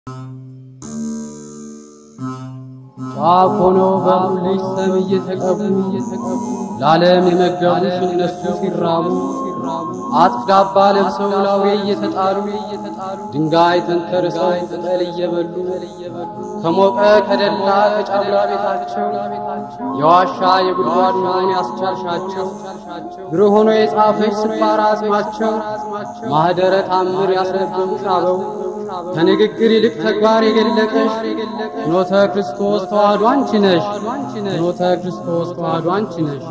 ጧፍ ሆነው በልጅ ሰም እየተቀቡ ለዓለም የመገቡሽ እነሱ ሲራቡ አጥጋባ ለብሰው ላውሬ እየተጣሉ ድንጋይ ተንተርሰው ቅጠል እየበሉ ከሞቀ ከደላ ከጫጉላ ቤታቸው የዋሻ የጉድጓድ ኑሮን ያስቻልሻቸው ብሩህ ሆኖ የጻፈች ስባራ አጽማቸው ማኅደረ ታምር ያስነበቡሽ አበው ከንግግር ይልቅ ተግባር የገለጠሽ ፍኖተ ክርስቶስ ተዋሕዶ አንቺ ነሽ። ፍኖተ ክርስቶስ ተዋሕዶ አንቺ ነሽ።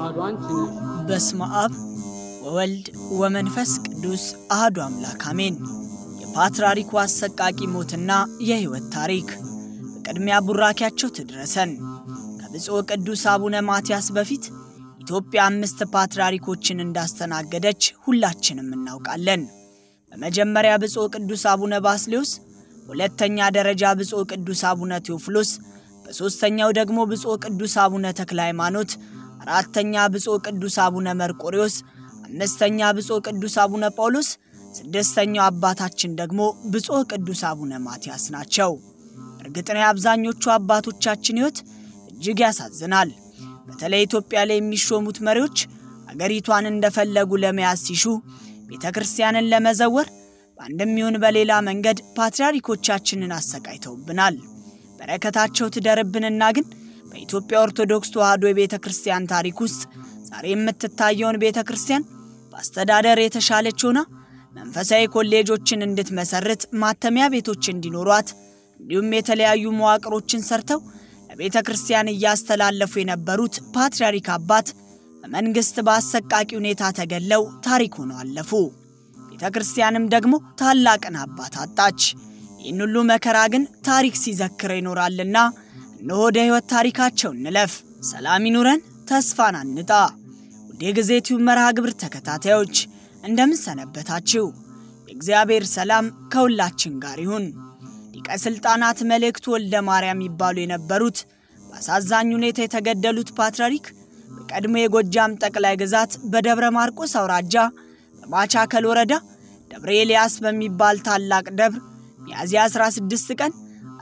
በስመ አብ ወወልድ ወመንፈስ ቅዱስ አህዱ አምላክ አሜን። የፓትርያርኩ አሰቃቂ ሞትና የሕይወት ታሪክ በቅድሚያ ቡራኪያቸው ትድረሰን። ከብፁዕ ቅዱስ አቡነ ማትያስ በፊት ኢትዮጵያ አምስት ፓትርያርኮችን እንዳስተናገደች ሁላችንም እናውቃለን። በመጀመሪያ ብፁዕ ቅዱስ አቡነ ባስሌዎስ፣ በሁለተኛ ደረጃ ብፁዕ ቅዱስ አቡነ ቴዎፍሎስ፣ በሦስተኛው ደግሞ ብፁዕ ቅዱስ አቡነ ተክለ ሃይማኖት፣ አራተኛ ብፁዕ ቅዱስ አቡነ መርቆሬዎስ፣ አምስተኛ ብፁዕ ቅዱስ አቡነ ጳውሎስ፣ ስድስተኛው አባታችን ደግሞ ብፁዕ ቅዱስ አቡነ ማትያስ ናቸው። እርግጥ ነው የአብዛኞቹ አባቶቻችን ሕይወት እጅግ ያሳዝናል። በተለይ ኢትዮጵያ ላይ የሚሾሙት መሪዎች አገሪቷን እንደፈለጉ ለመያዝ ሲሹ ቤተ ክርስቲያንን ለመዘወር በአንድም ይሁን በሌላ መንገድ ፓትርያርኮቻችንን አሰቃይተውብናል። በረከታቸው ትደርብንና ግን በኢትዮጵያ ኦርቶዶክስ ተዋሕዶ የቤተ ክርስቲያን ታሪክ ውስጥ ዛሬ የምትታየውን ቤተ ክርስቲያን በአስተዳደር የተሻለች ሆና መንፈሳዊ ኮሌጆችን እንድትመሰርት፣ ማተሚያ ቤቶች እንዲኖሯት እንዲሁም የተለያዩ መዋቅሮችን ሰርተው ለቤተ ክርስቲያን እያስተላለፉ የነበሩት ፓትርያርክ አባት በመንግሥት በአሰቃቂ ሁኔታ ተገለው ታሪክ ሆነው አለፉ። ቤተ ክርስቲያንም ደግሞ ታላቅን አባት አጣች። ይህን ሁሉ መከራ ግን ታሪክ ሲዘክረው ይኖራልና እነሆ ወደ ሕይወት ታሪካቸው እንለፍ። ሰላም ይኑረን፣ ተስፋን አንጣ። ውድ የጊዜ ቲዩብ መርሃ ግብር ተከታታዮች እንደምን ሰነበታችሁ? የእግዚአብሔር ሰላም ከሁላችን ጋር ይሁን። ሊቀ ሥልጣናት መልእክቱ ወልደ ማርያም ይባሉ የነበሩት በአሳዛኝ ሁኔታ የተገደሉት ፓትርያርክ በቀድሞ የጎጃም ጠቅላይ ግዛት በደብረ ማርቆስ አውራጃ በማቻከል ወረዳ ደብረ ኤልያስ በሚባል ታላቅ ደብር ሚያዝያ 16 ቀን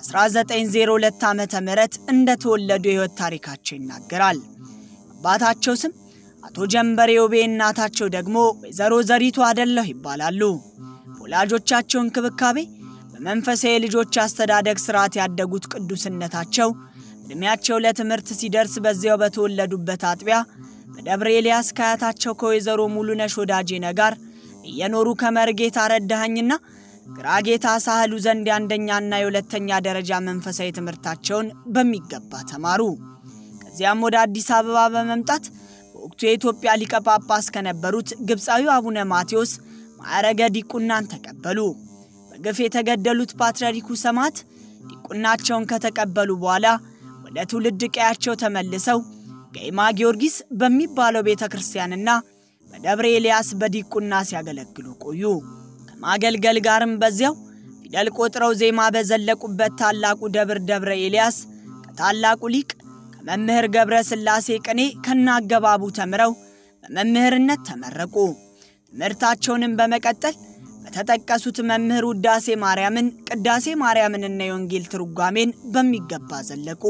1902 ዓ ም እንደተወለዱ የሕይወት ታሪካቸው ይናገራል። አባታቸው ስም አቶ ጀንበሬ ውቤ፣ እናታቸው ደግሞ ወይዘሮ ዘሪቱ አደለሁ ይባላሉ። በወላጆቻቸው እንክብካቤ በመንፈሳዊ የልጆች አስተዳደግ ሥርዓት ያደጉት ቅዱስነታቸው ዕድሜያቸው ለትምህርት ሲደርስ በዚያው በተወለዱበት አጥቢያ በደብረ ኤልያስ ከአያታቸው ከወይዘሮ ሙሉነሽ ወዳጄነ ጋር እየኖሩ ከመርጌታ ረዳኸኝና ግራጌታ ሳህሉ ዘንድ የአንደኛና የሁለተኛ ደረጃ መንፈሳዊ ትምህርታቸውን በሚገባ ተማሩ። ከዚያም ወደ አዲስ አበባ በመምጣት በወቅቱ የኢትዮጵያ ሊቀ ጳጳስ ከነበሩት ግብፃዊው አቡነ ማቴዎስ ማዕረገ ዲቁናን ተቀበሉ። በግፍ የተገደሉት ፓትርያርኩ ሰማዕት ዲቁናቸውን ከተቀበሉ በኋላ ወደ ትውልድ ቀያቸው ተመልሰው ገይማ ጊዮርጊስ በሚባለው ቤተ ክርስቲያንና በደብረ ኤልያስ በዲቁና ሲያገለግሉ ቆዩ። ከማገልገል ጋርም በዚያው ፊደል ቆጥረው ዜማ በዘለቁበት ታላቁ ደብር ደብረ ኤልያስ ከታላቁ ሊቅ ከመምህር ገብረ ሥላሴ ቅኔ ከናገባቡ ተምረው በመምህርነት ተመረቁ። ትምህርታቸውንም በመቀጠል በተጠቀሱት መምህር ውዳሴ ማርያምን፣ ቅዳሴ ማርያምንና የወንጌል ትርጓሜን በሚገባ ዘለቁ።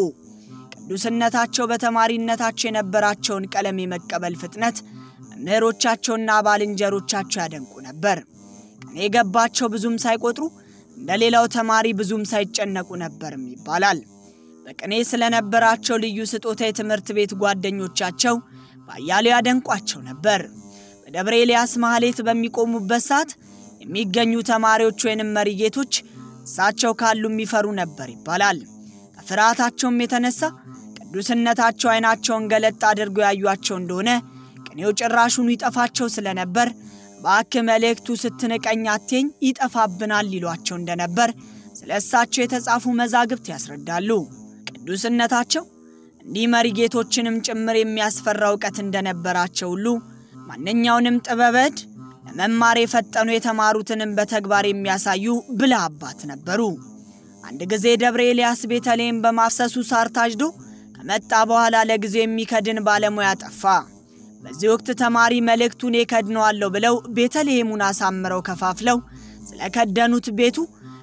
ቅዱስነታቸው በተማሪነታቸው የነበራቸውን ቀለም የመቀበል ፍጥነት መምህሮቻቸውና ባልንጀሮቻቸው ያደንቁ ነበር። ቅኔ የገባቸው ብዙም ሳይቆጥሩ እንደ ሌላው ተማሪ ብዙም ሳይጨነቁ ነበርም ይባላል። በቅኔ ስለነበራቸው ልዩ ስጦታ የትምህርት ቤት ጓደኞቻቸው በአያሌው ያደንቋቸው ነበር። በደብረ ኤልያስ ማህሌት በሚቆሙበት ሰዓት የሚገኙ ተማሪዎች ወይንም መሪጌቶች እሳቸው ካሉ የሚፈሩ ነበር ይባላል። ከፍርሃታቸውም የተነሳ ቅዱስነታቸው ዓይናቸውን ገለጥ አድርገው ያዩአቸው እንደሆነ ቅኔው ጭራሹኑ ይጠፋቸው ስለነበር እባክህ መልእክቱ ስትንቀኝ አትየኝ ይጠፋብናል ይሏቸው እንደነበር ስለ እሳቸው የተጻፉ መዛግብት ያስረዳሉ። ቅዱስነታቸው እንዲህ መሪጌቶችንም ጭምር የሚያስፈራ እውቀት እንደነበራቸው ሁሉ ማንኛውንም ጥበበድ ለመማር የፈጠኑ የተማሩትንም በተግባር የሚያሳዩ ብልህ አባት ነበሩ። አንድ ጊዜ ደብረ ኤልያስ ቤተልሔም በማፍሰሱ ሳር ታጭዶ ከመጣ በኋላ ለጊዜው የሚከድን ባለሙያ ጠፋ። በዚህ ወቅት ተማሪ መልእክቱን የከድነዋለሁ ብለው ቤተልሔሙን አሳምረው ከፋፍለው ስለከደኑት ቤቱ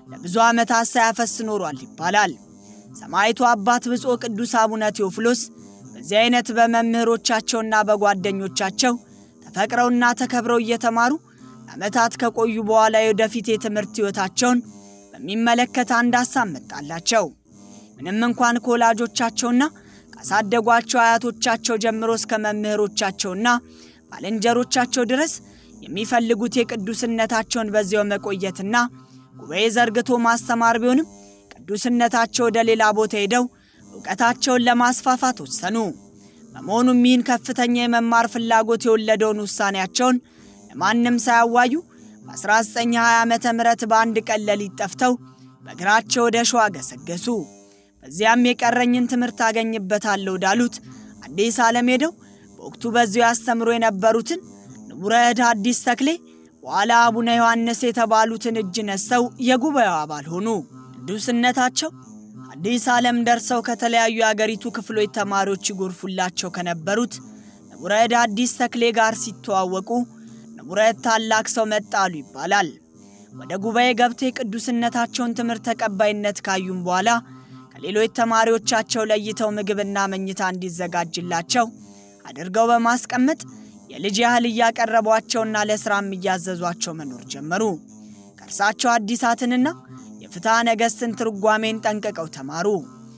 ለብዙ ዓመታት ሳያፈስ ኖሯል ይባላል። ሰማዕቱ አባት ብፁዕ ቅዱስ አቡነ ቴዎፍሎስ በዚህ አይነት በመምህሮቻቸውና በጓደኞቻቸው ተፈቅረውና ተከብረው እየተማሩ ለዓመታት ከቆዩ በኋላ የወደፊት የትምህርት ሕይወታቸውን በሚመለከት አንድ ሐሳብ መጣላቸው። ምንም እንኳን ከወላጆቻቸውና ካሳደጓቸው አያቶቻቸው ጀምሮ እስከ መምህሮቻቸውና ባልንጀሮቻቸው ድረስ የሚፈልጉት የቅዱስነታቸውን በዚያው መቆየትና ጉባኤ ዘርግቶ ማስተማር ቢሆንም ቅዱስነታቸው ወደ ሌላ ቦታ ሄደው እውቀታቸውን ለማስፋፋት ወሰኑ። በመሆኑም ይህን ከፍተኛ የመማር ፍላጎት የወለደውን ውሳኔያቸውን ለማንም ሳያዋዩ በ1920 ዓ ም በአንድ ቀን ሌሊት ጠፍተው በእግራቸው ወደ ሸዋ ገሰገሱ። በዚያም የቀረኝን ትምህርት አገኝበታለሁ ወዳሉት አዲስ ዓለም ሄደው በወቅቱ በዚያው ያስተምሩ የነበሩትን ንቡረ እድ ሐዲስ ተክሌ በኋላ አቡነ ዮሐንስ የተባሉትን እጅ ነስተው የጉባኤው አባል ሆኑ። ቅዱስነታቸው አዲስ ዓለም ደርሰው ከተለያዩ የአገሪቱ ክፍሎች ተማሪዎች ይጎርፉላቸው ከነበሩት ንቡረ እድ ሐዲስ ተክሌ ጋር ሲተዋወቁ ንቡረ እድ ታላቅ ሰው መጣሉ ይባላል። ወደ ጉባኤ ገብተው የቅዱስነታቸውን ትምህርት ተቀባይነት ካዩም በኋላ ከሌሎች ተማሪዎቻቸው ለይተው ምግብና መኝታ እንዲዘጋጅላቸው አድርገው በማስቀመጥ የልጅ ያህል እያቀረቧቸውና ለሥራም እያዘዟቸው መኖር ጀመሩ። ከእርሳቸው አዲሳትንና የፍትሐ ነገሥትን ትርጓሜን ጠንቅቀው ተማሩ።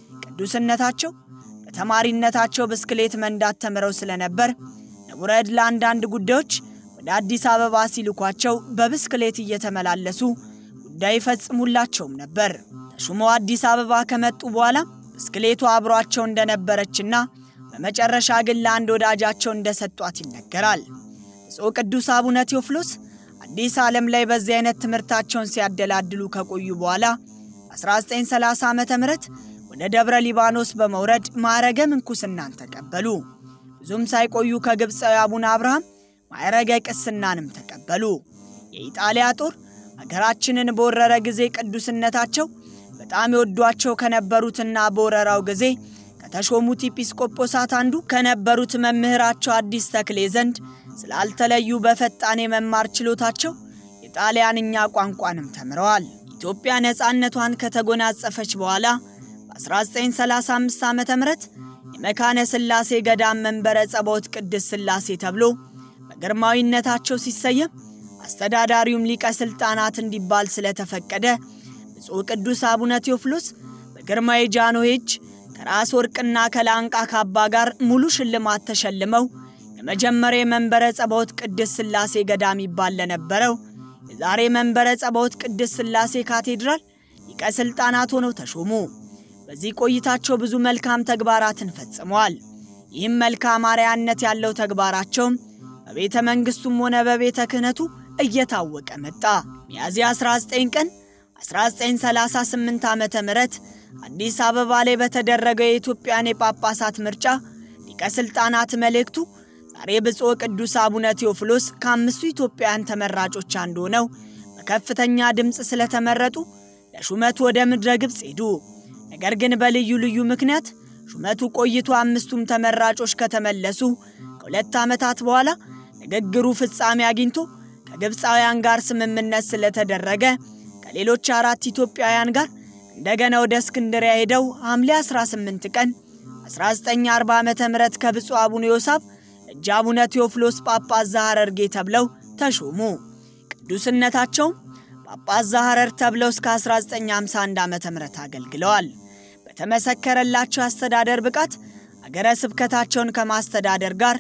ቅዱስነታቸው በተማሪነታቸው ብስክሌት መንዳት ተምረው ስለነበር ንቡረ እድ ለአንዳንድ ጉዳዮች ወደ አዲስ አበባ ሲልኳቸው በብስክሌት እየተመላለሱ ጉዳይ ይፈጽሙላቸውም ነበር። ተሹመው አዲስ አበባ ከመጡ በኋላ ብስክሌቱ አብሯቸው እንደነበረችና በመጨረሻ ግን ለአንድ ወዳጃቸው እንደሰጧት ይነገራል። ብፁዕ ቅዱስ አቡነ ቴዎፍሎስ አዲስ ዓለም ላይ በዚህ አይነት ትምህርታቸውን ሲያደላድሉ ከቆዩ በኋላ በ1930 ዓ ም ወደ ደብረ ሊባኖስ በመውረድ ማዕረገ ምንኩስናን ተቀበሉ። ብዙም ሳይቆዩ ከግብፃዊ አቡነ አብርሃም ማዕረገ ቅስናንም ተቀበሉ። የኢጣሊያ ጦር አገራችንን በወረረ ጊዜ ቅዱስነታቸው በጣም የወዷቸው ከነበሩትና በወረራው ጊዜ ከተሾሙት ኤጲስቆጶሳት አንዱ ከነበሩት መምህራቸው አዲስ ተክሌ ዘንድ ስላልተለዩ በፈጣን የመማር ችሎታቸው የጣሊያንኛ ቋንቋንም ተምረዋል። ኢትዮጵያ ነፃነቷን ከተጎናጸፈች በኋላ በ1935 ዓ ም የመካነ ሥላሴ ገዳም መንበረ ጸባዖት ቅድስት ሥላሴ ተብሎ በግርማዊነታቸው ሲሰየም አስተዳዳሪውም ሊቀ ሥልጣናት እንዲባል ስለተፈቀደ ብፁዕ ቅዱስ አቡነ ቴዎፍሎስ በግርማዊ ጃንሆይ እጅ ከራስ ወርቅና ከላንቃ ካባ ጋር ሙሉ ሽልማት ተሸልመው የመጀመሪያ የመንበረ ጸባዖት ቅድስት ሥላሴ ገዳም ይባል ለነበረው የዛሬ መንበረ ጸባዖት ቅድስት ሥላሴ ካቴድራል ሊቀ ሥልጣናት ሆነው ተሾሙ። በዚህ ቆይታቸው ብዙ መልካም ተግባራትን ፈጽመዋል። ይህም መልካም አርአያነት ያለው ተግባራቸውም በቤተ መንግሥቱም ሆነ በቤተ ክህነቱ እየታወቀ መጣ። ሚያዝያ 19 ቀን 1938 ዓ ም አዲስ አበባ ላይ በተደረገው የኢትዮጵያን የጳጳሳት ምርጫ ሊቀ ሥልጣናት መልእክቱ ዛሬ ብፁዕ ቅዱስ አቡነ ቴዎፍሎስ ከአምስቱ ኢትዮጵያውያን ተመራጮች አንዱ ሆነው በከፍተኛ ድምፅ ስለተመረጡ ለሹመቱ ወደ ምድረ ግብፅ ሄዱ። ነገር ግን በልዩ ልዩ ምክንያት ሹመቱ ቆይቶ አምስቱም ተመራጮች ከተመለሱ ከሁለት ዓመታት በኋላ ንግግሩ ፍጻሜ አግኝቶ ከግብፃውያን ጋር ስምምነት ስለተደረገ ከሌሎች አራት ኢትዮጵያውያን ጋር እንደገና ወደ እስክንድሪያ ሄደው ሐምሌ 18 ቀን 1940 ዓ ም ከብፁዕ አቡነ ዮሳብ እጅ አቡነ ቴዎፍሎስ ጳጳስ ዘሐረርጌ ተብለው ተሾሙ። ቅዱስነታቸውም ጳጳስ ዘሐረር ተብለው እስከ 1951 ዓ ም አገልግለዋል። በተመሰከረላቸው የአስተዳደር ብቃት አገረ ስብከታቸውን ከማስተዳደር ጋር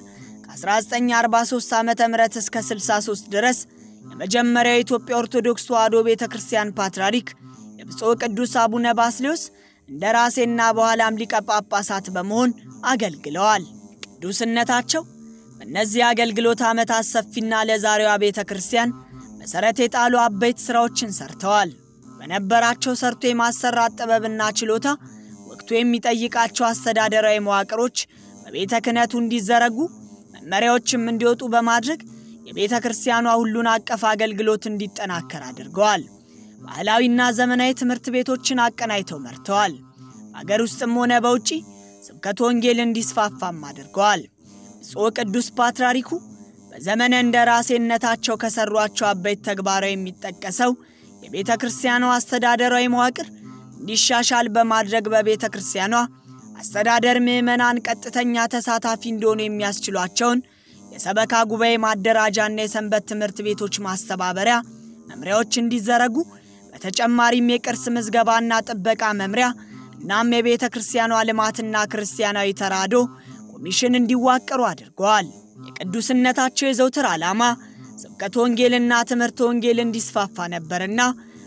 ከ1943 ዓ ም እስከ 63 ድረስ የመጀመሪያው የኢትዮጵያ ኦርቶዶክስ ተዋሕዶ ቤተ ክርስቲያን ፓትርያርክ የብፁዕ ቅዱስ አቡነ ባስሌዎስ እንደ ራሴና በኋላም ሊቀ ጳጳሳት በመሆን አገልግለዋል። ቅዱስነታቸው በእነዚህ አገልግሎት ዓመታት ሰፊና ለዛሬዋ ቤተ ክርስቲያን መሠረት የጣሉ አበይት ሥራዎችን ሰርተዋል። በነበራቸው ሰርቶ የማሰራት ጥበብና ችሎታ ወቅቱ የሚጠይቃቸው አስተዳደራዊ መዋቅሮች በቤተ ክህነቱ እንዲዘረጉ መመሪያዎችም እንዲወጡ በማድረግ የቤተ ክርስቲያኗ ሁሉን አቀፍ አገልግሎት እንዲጠናከር አድርገዋል። ባህላዊና ዘመናዊ ትምህርት ቤቶችን አቀናይተው መርተዋል። በአገር ውስጥም ሆነ በውጪ ስብከተ ወንጌል እንዲስፋፋም አድርገዋል። ብፁዕ ቅዱስ ፓትርያርኩ በዘመነ እንደ ራሴነታቸው ከሠሯቸው አበይት ተግባራዊ የሚጠቀሰው የቤተ ክርስቲያኗ አስተዳደራዊ መዋቅር እንዲሻሻል በማድረግ በቤተ ክርስቲያኗ አስተዳደር ምዕመናን ቀጥተኛ ተሳታፊ እንዲሆኑ የሚያስችሏቸውን የሰበካ ጉባኤ ማደራጃና የሰንበት ትምህርት ቤቶች ማስተባበሪያ መምሪያዎች እንዲዘረጉ በተጨማሪም የቅርስ ምዝገባና ጥበቃ መምሪያ እናም የቤተ ክርስቲያኗ ልማትና ክርስቲያናዊ ተራድኦ ኮሚሽን እንዲዋቀሩ አድርገዋል። የቅዱስነታቸው የዘውትር ዓላማ ስብከተ ወንጌልና ትምህርተ ወንጌል እንዲስፋፋ ነበርና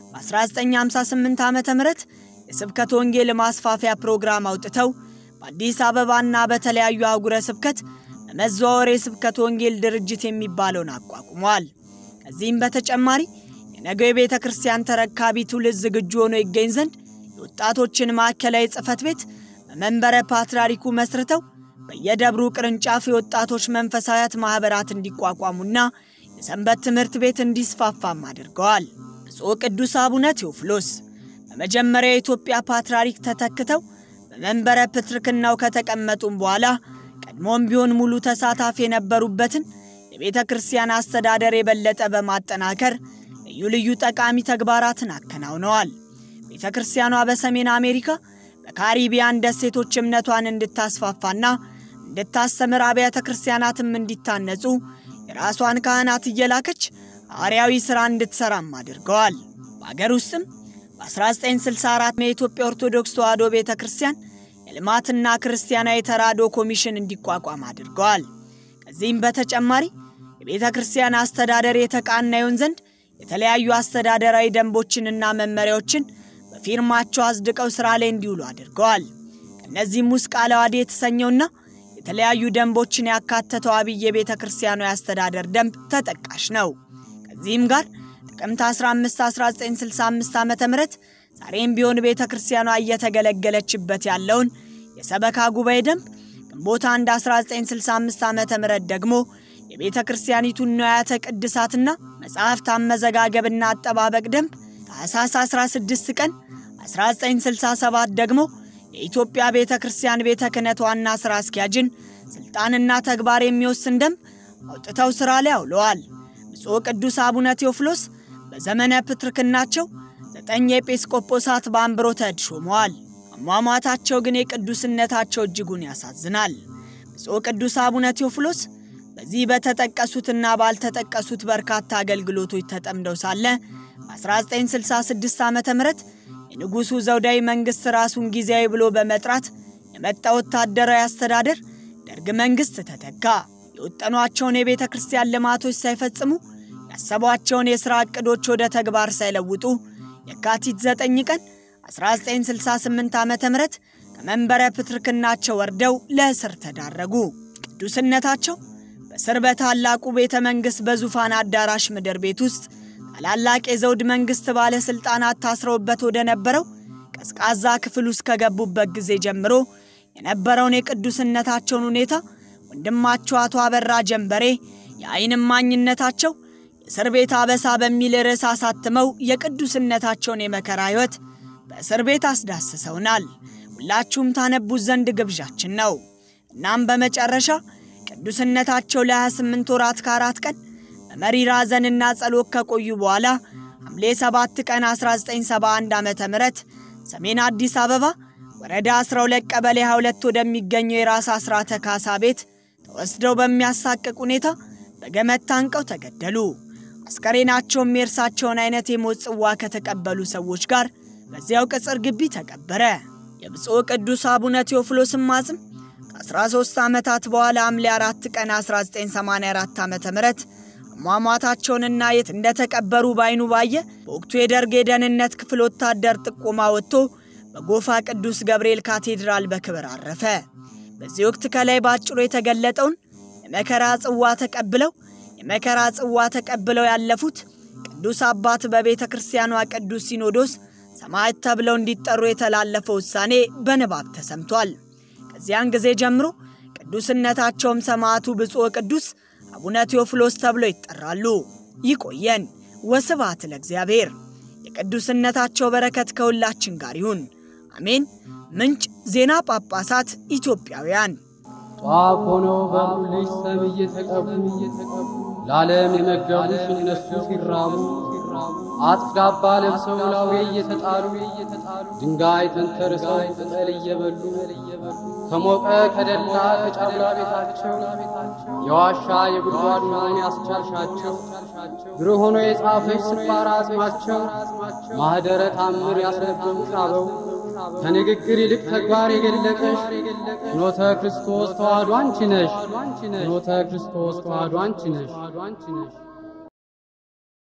በ1958 ዓ ም የስብከተ ወንጌል ማስፋፊያ ፕሮግራም አውጥተው በአዲስ አበባና በተለያዩ አህጉረ ስብከት በመዘዋወር የስብከተ ወንጌል ድርጅት የሚባለውን አቋቁመዋል። ከዚህም በተጨማሪ የነገው የቤተ ክርስቲያን ተረካቢ ትውልድ ዝግጁ ሆኖ ይገኝ ዘንድ የወጣቶችን ማዕከላዊ ጽሕፈት ቤት በመንበረ ፓትርያርኩ መስርተው በየደብሩ ቅርንጫፍ የወጣቶች መንፈሳዊያት ማኅበራት እንዲቋቋሙና የሰንበት ትምህርት ቤት እንዲስፋፋም አድርገዋል። ብፁዕ ቅዱስ አቡነ ቴዎፍሎስ በመጀመሪያ የኢትዮጵያ ፓትርያርክ ተተክተው በመንበረ ፕትርክናው ከተቀመጡም በኋላ ቀድሞም ቢሆን ሙሉ ተሳታፊ የነበሩበትን የቤተ ክርስቲያን አስተዳደር የበለጠ በማጠናከር ልዩ ልዩ ጠቃሚ ተግባራትን አከናውነዋል። ቤተ ክርስቲያኗ በሰሜን አሜሪካ በካሪቢያን ደሴቶች እምነቷን እንድታስፋፋና እንድታስተምር አብያተ ክርስቲያናትም እንዲታነጹ የራሷን ካህናት እየላከች ሐዋርያዊ ሥራ እንድትሠራም አድርገዋል። በአገር ውስጥም በ1964 የኢትዮጵያ ኦርቶዶክስ ተዋሕዶ ቤተ ክርስቲያን የልማትና ክርስቲያናዊ ተራድኦ ኮሚሽን እንዲቋቋም አድርገዋል። ከዚህም በተጨማሪ የቤተ ክርስቲያን አስተዳደር የተቃና ይሆን ዘንድ የተለያዩ አስተዳደራዊ ደንቦችንና መመሪያዎችን በፊርማቸው አጽድቀው ሥራ ላይ እንዲውሉ አድርገዋል። ከእነዚህም ውስጥ ቃለ ዓዋዲ የተሰኘውና የተለያዩ ደንቦችን ያካተተው አብይ የቤተ ክርስቲያኗ የአስተዳደር ደንብ ተጠቃሽ ነው። ከዚህም ጋር ጥቅምት 15 1965 ዓ ም ዛሬም ቢሆን ቤተ ክርስቲያኗ እየተገለገለችበት ያለውን የሰበካ ጉባኤ ደንብ ግንቦት 1 1965 ዓ ም ደግሞ የቤተ ክርስቲያኒቱን ንዋያተ ቅድሳትና መጽሐፍት አመዘጋገብና አጠባበቅ ደንብ ታኅሳስ 16 ቀን 1967 ደግሞ የኢትዮጵያ ቤተ ክርስቲያን ቤተ ክህነት ዋና ሥራ አስኪያጅን ሥልጣንና ተግባር የሚወስን ደንብ አውጥተው ሥራ ላይ አውለዋል። ብፁዕ ቅዱስ አቡነ ቴዎፍሎስ በዘመነ ፕትርክናቸው ዘጠኝ ኤጲስቆጶሳት በአንብሮተ እድ ሾመዋል። አሟሟታቸው ግን የቅዱስነታቸው እጅጉን ያሳዝናል። ብፁዕ ቅዱስ አቡነ ቴዎፍሎስ በዚህ በተጠቀሱትና ባልተጠቀሱት በርካታ አገልግሎቶች ተጠምደው ሳለ በ1966 ዓ ም የንጉሡ ዘውዳዊ መንግሥት ራሱን ጊዜያዊ ብሎ በመጥራት የመጣ ወታደራዊ አስተዳደር ደርግ መንግሥት ተተካ። የወጠኗቸውን የቤተ ክርስቲያን ልማቶች ሳይፈጽሙ ያሰቧቸውን የሥራ ዕቅዶች ወደ ተግባር ሳይለውጡ የካቲት 9 ቀን 1968 ዓ ም ከመንበረ ፕትርክናቸው ወርደው ለእስር ተዳረጉ። ቅዱስነታቸው በስር በታላቁ ቤተ መንግሥት በዙፋን አዳራሽ ምድር ቤት ውስጥ ታላላቅ የዘውድ መንግሥት ባለሥልጣናት ታስረውበት ወደ ነበረው ቀዝቃዛ ክፍል ውስጥ ከገቡበት ጊዜ ጀምሮ የነበረውን የቅዱስነታቸውን ሁኔታ ወንድማቸው አቶ አበራ ጀንበሬ የዓይን እማኝነታቸው የእስር ቤት አበሳ በሚል ርዕስ አሳትመው የቅዱስነታቸውን የመከራ ሕይወት በእስር ቤት አስዳስሰውናል። ሁላችሁም ታነቡት ዘንድ ግብዣችን ነው። እናም በመጨረሻ ቅዱስነታቸው ለ28 ወራት ከአራት ቀን በመሪር ሐዘንና ጸሎት ከቆዩ በኋላ ሐምሌ 7 ቀን 1971 ዓ ም ሰሜን አዲስ አበባ ወረዳ 12 ቀበሌ 22 ወደሚገኘው የራስ አስራተ ካሳ ቤት ተወስደው በሚያሳቅቅ ሁኔታ በገመድ ታንቀው ተገደሉ። አስከሬናቸውም የእርሳቸውን አይነት የሞት ጽዋ ከተቀበሉ ሰዎች ጋር በዚያው ቅጽር ግቢ ተቀበረ። የብፁዕ ቅዱስ አቡነ ቴዎፍሎስም አጽም ከ13 ዓመታት በኋላ ሐምሌ 4 ቀን 1984 ዓ ም አሟሟታቸውንና የት እንደተቀበሩ ባይኑ ባየ በወቅቱ የደርግ የደህንነት ክፍል ወታደር ጥቆማ ወጥቶ በጎፋ ቅዱስ ገብርኤል ካቴድራል በክብር አረፈ። በዚህ ወቅት ከላይ በአጭሩ የተገለጠውን የመከራ ጽዋ ተቀብለው የመከራ ጽዋ ተቀብለው ያለፉት ቅዱስ አባት በቤተ ክርስቲያኗ ቅዱስ ሲኖዶስ ሰማዕት ተብለው እንዲጠሩ የተላለፈው ውሳኔ በንባብ ተሰምቷል። ከዚያን ጊዜ ጀምሮ ቅዱስነታቸውም ሰማዕቱ ብፁዕ ቅዱስ አቡነ ቴዎፍሎስ ተብለው ይጠራሉ። ይቆየን። ወስብሐት ለእግዚአብሔር። የቅዱስነታቸው በረከት ከሁላችን ጋር ይሁን፣ አሜን። ምንጭ ዜና ጳጳሳት ኢትዮጵያውያን ጧፍ ሆነው በልጅ ሰም እየተቀቡ ለዓለም የመገቡሽ እነሱ ሲራቡ አጥፍ ዳባ ለብሰው ላውሬ እየተጣሉ ድንጋይ ተንተርሰው ቅጠል እየበሉ ከሞቀ ከደላ ከጫጉላ ቤታቸው የዋሻ የጉድጓድ መሆን ያስቻልሻቸው ብሩህ ሆኖ የጻፈች ስባራ አጽማቸው ማኅደረ ታምር ያስነበቡሽ አበው ከንግግር ይልቅ ተግባር የገለጠሽ ፍኖተ ክርስቶስ ተዋሕዶ አንቺ ነሽ። ፍኖተ ክርስቶስ ተዋሕዶ አንቺ ነሽ።